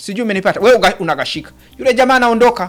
sijui umenipata wewe, uga- unakashika yule jamaa anaondoka,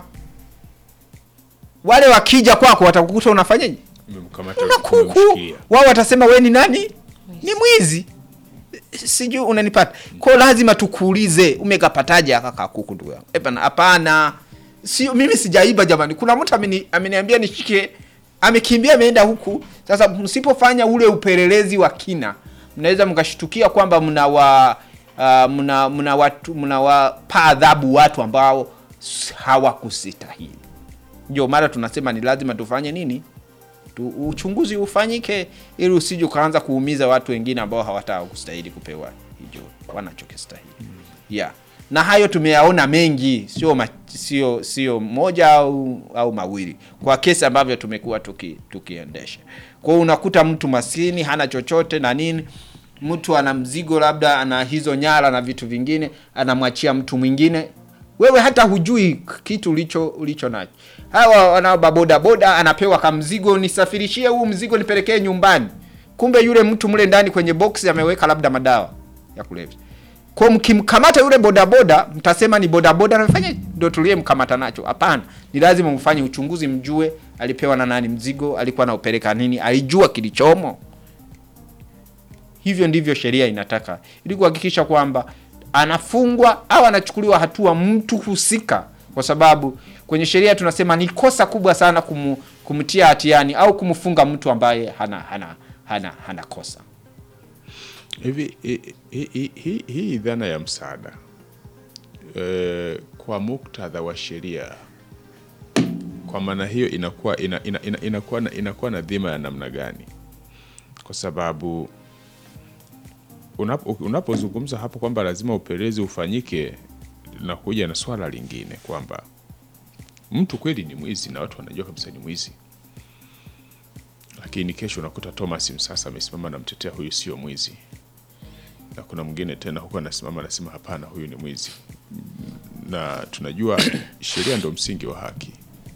wale wakija kwako watakukuta unafanyaje? Umemkamata, Una kuku, umemshikia. wao watasema we ni nani? Ni mwizi. Sijui unanipata. Kwa lazima tukuulize umekapataje aka kakuku ndugu yangu. Hapana, hapana. Sio mimi sijaiba jamani. Kuna mtu ameni, ameniambia nishike amekimbia ameenda huku. Sasa msipofanya ule upelelezi wa kina, mnaweza mkashtukia kwamba mnawa uh, mna mna watu mnawapa adhabu watu ambao s- hawakustahili. Ndio mara tunasema ni lazima tufanye nini? tu, uchunguzi ufanyike ili usije ukaanza kuumiza watu wengine ambao hawataka kustahili kupewa hicho wanachokistahili. Yeah. Na hayo tumeyaona mengi, sio ma, sio sio moja au au mawili kwa kesi ambavyo tumekuwa tuki, tukiendesha. Kwa hiyo unakuta mtu maskini hana chochote na nini, mtu ana mzigo labda ana hizo nyara na vitu vingine, anamwachia mtu mwingine wewe hata hujui kitu ulicho ulicho nacho. Hawa wana boda boda anapewa kamzigo, nisafirishie huu mzigo nipelekee nyumbani, kumbe yule mtu mle ndani kwenye box ameweka labda madawa ya kulevya. Kwa mkimkamata yule bodaboda, mtasema ni bodaboda anafanya ndio tuliyemkamata nacho. Hapana, ni lazima mfanye uchunguzi, mjue alipewa na nani mzigo, alikuwa anaupeleka nini, alijua kilichomo. Hivyo ndivyo sheria inataka, ili kuhakikisha kwamba anafungwa au anachukuliwa hatua mtu husika, kwa sababu kwenye sheria tunasema ni kosa kubwa sana kumu, kumtia hatiani au kumfunga mtu ambaye hana hana hana, hana kosa. Hivi hi- hi- hi- hi- hii dhana ya msaada e, kwa muktadha wa sheria, kwa maana hiyo inakuwa ina, ina, ina, inakuwa na, inakuwa na dhima ya namna gani? Kwa sababu unapo- unapozungumza hapo kwamba lazima upelelezi ufanyike, linakuja na swala lingine kwamba mtu kweli ni mwizi na watu wanajua kabisa ni mwizi, lakini kesho unakuta Thomas Msasa amesimama namtetea huyu sio mwizi na kuna mwingine tena huko anasimama anasema hapana, huyu ni mwizi. Na tunajua sheria ndo msingi wa haki.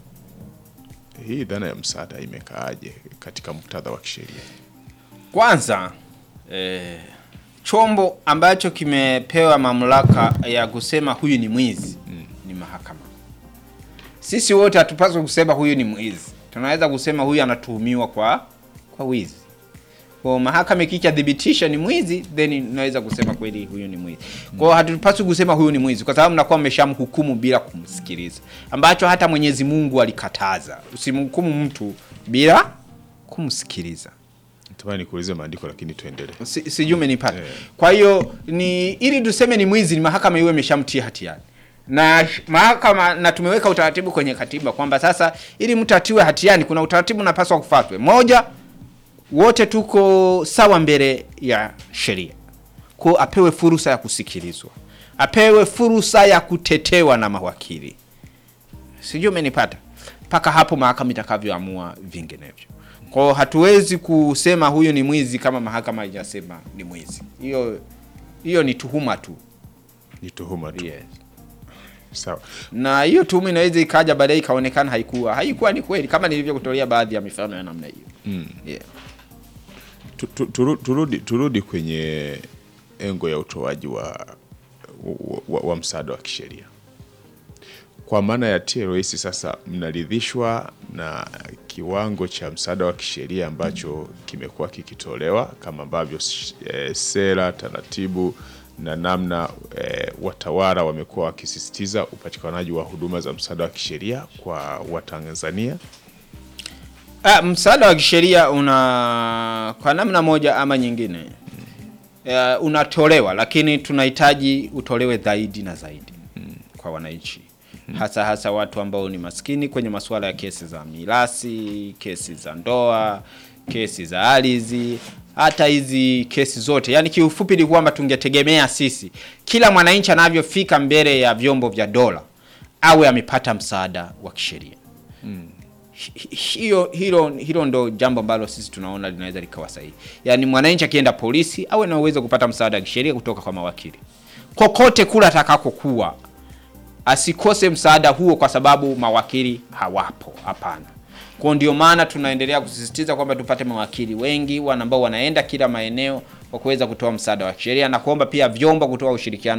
Hii dhana ya msaada imekaaje katika muktadha wa kisheria? Kwanza eh, chombo ambacho kimepewa mamlaka ya kusema huyu ni mwizi ni mahakama. Sisi wote hatupaswi kusema huyu ni mwizi, tunaweza kusema huyu anatuhumiwa kwa kwa wizi. Kwa mahakama ikishathibitisha ni mwizi, then naweza kusema kweli huyu ni mwizi. Kwa hiyo hatupaswi kusema huyu ni mwizi, kwa sababu mnakuwa mmeshamhukumu bila kumsikiliza, ambacho hata Mwenyezi Mungu alikataza, usimhukumu mtu bila kumsikiliza. Natamani nikuulize maandiko lakini tuendelee. Si- sijui umenipata. Eh. Kwa hiyo ni ili tuseme ni mwizi, ni mahakama iwe imeshamtia hatiani na sh- mahakama, na tumeweka utaratibu kwenye katiba kwamba sasa ili mtu atiwe hatiani kuna utaratibu unapaswa kufuatwe. Moja, wote tuko sawa mbele ya sheria, kwa apewe fursa ya kusikilizwa, apewe fursa ya kutetewa na mawakili. Sijui umenipata. Mpaka hapo mahakama itakavyoamua vinginevyo. Kwa hiyo hatuwezi kusema huyu ni mwizi kama mahakama haijasema ni mwizi. Hiyo hiyo ni tuhuma tu. Ni tuhuma tu. Yes. Sawa. Na hiyo tuhuma inaweza ikaja baadaye ikaonekana haikuwa haikuwa ni kweli, kama nilivyokutolea baadhi ya mifano ya namna hiyo. Mm. Yeah. Tu- tu- turu- Turudi, turudi kwenye engo ya utoaji wa, wa, wa, wa msaada wa kisheria kwa maana ya TLS. Sasa mnaridhishwa na kiwango cha msaada wa kisheria ambacho kimekuwa kikitolewa kama ambavyo eh, sera, taratibu na namna eh, watawala wamekuwa wakisisitiza upatikanaji wa huduma za msaada wa kisheria kwa Watanzania? Ah, msaada wa kisheria una kwa namna moja ama nyingine uh, unatolewa, lakini tunahitaji utolewe zaidi na zaidi kwa wananchi, hasa hasa watu ambao ni maskini kwenye masuala ya kesi za mirasi, kesi za ndoa, kesi za ardhi, hata hizi kesi zote. Yaani kiufupi ni kwamba tungetegemea sisi kila mwananchi anavyofika mbele ya vyombo vya dola awe amepata msaada wa kisheria hi- hiyo hilo hilo ndo jambo ambalo sisi tunaona linaweza likawa sahihi. Yaani mwananchi akienda polisi awe na uwezo wa kupata msaada wa kisheria kutoka kwa mawakili kokote kula atakakokuwa, asikose msaada huo kwa sababu mawakili hawapo. Hapana. Kwa ndio maana tunaendelea kusisitiza kwamba tupate mawakili wengi wana ambao wanaenda kila maeneo kwa kuweza kutoa msaada wa kisheria na kuomba pia vyombo kutoa ushirikiano